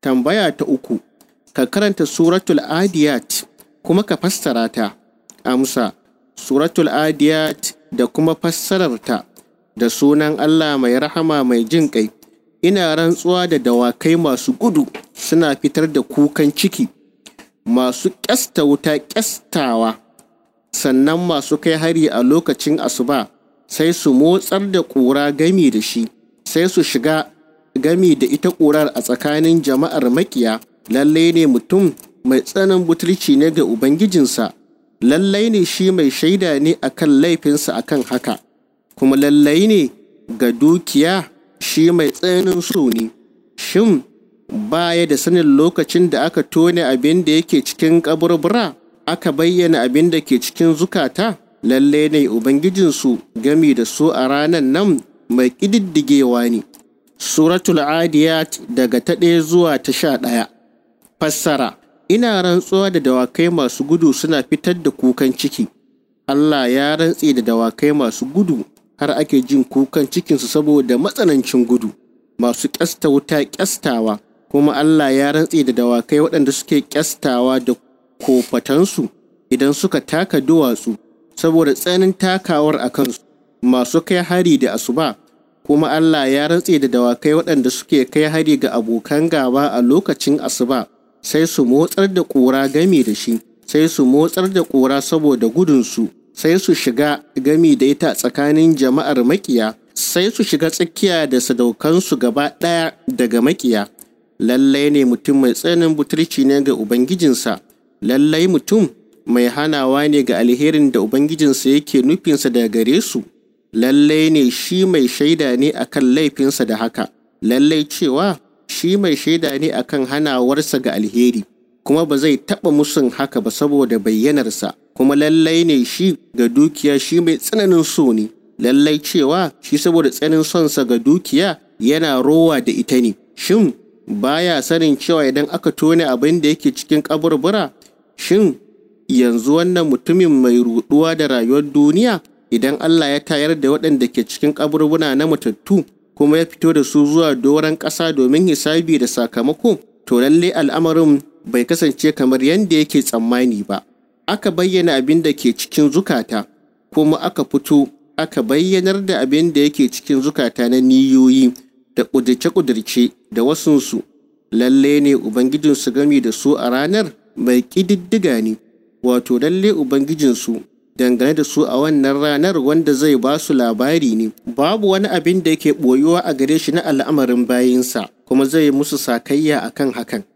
tambaya ta uku ka karanta suratul adiyat kuma ka fassara ta amsa suratul adiyat da kuma fassararta da sunan Allah mai rahama mai jin ƙai ina rantsuwa da dawakai masu gudu suna fitar da kukan ciki masu ƙyasta wuta ƙyastawa sannan masu kai hari a lokacin asuba sai su motsar da ƙura gami da shi sai su shiga gami da ita ƙurar a tsakanin jama'ar makiya lallai ne mutum mai tsanin butulci ne ga ubangijinsa lallai ne shi mai shaida ne akan laifinsa akan haka kuma lallai ne ga dukiya shi mai tsananin so ne shin baya da sanin lokacin da aka tone abin da yake cikin kaburbura aka bayyana abin da ke cikin zukata lalle ne ubangijinsu gami da su a ranar nan mai ƙididdigewa ne suratul adiyat daga ta ɗaya zuwa ta sha ɗaya fassara ina rantsuwa da dawakai masu gudu suna fitar da kukan ciki Allah ya rantse da dawakai masu gudu har ake jin kukan cikinsu saboda matsanancin gudu masu ƙyasta wuta ƙyastawa kuma Allah ya rantse da dawakai waɗanda suke ƙyastawa da kofatansu idan suka taka duwatsu saboda tsanin takawar a kansu masu kai hari da asuba kuma Allah ya rantse da dawakai waɗanda suke kai hari ga abokan gaba a lokacin asuba sai su motsar da ƙura gami da shi sai su motsar da ƙura saboda gudunsu sai su shiga gami da ita tsakanin jama'ar makiya sai su shiga tsakiya da sadaukansu gaba ɗaya daga makiya lallai ne mutum mai tsananin butulci ne ga ubangijinsa lallai mutum mai hanawa ne ga alherin da ubangijinsa yake nufinsa daga gare su lallai ne shi mai shaida ne akan laifinsa da haka lallai cewa shi mai shaida ne akan hanawarsa ga alheri kuma ba zai taɓa musun haka ba saboda bayyanarsa kuma lallai ne shi ga dukiya shi mai tsananin so ne lallai cewa shi saboda tsananin sonsa ga dukiya yana rowa da ita ne shin baya sanin cewa idan aka tone abin da yake cikin kaburbura shin yanzu wannan mutumin mai ruɗuwa da rayuwar duniya idan Allah ya tayar da waɗanda ke cikin kaburbura na matattu kuma ya fito da su zuwa doron ƙasa domin hisabi da sakamako to lalle al'amarin bai kasance kamar yadda yake tsammani ba aka bayyana abin da ke cikin zukata kuma aka fito aka bayyanar da abin da yake cikin zukata na niyoyi da ƙudurce-ƙudurce da wasunsu lalle ne ubangijinsu gami da su a ranar mai ƙididdiga ne wato lalle ubangijinsu dangane da su a wannan ranar wanda zai ba su labari ne babu wani abin da yake ɓoyuwa a gare shi na al'amarin bayinsa kuma zai musu sakayya akan hakan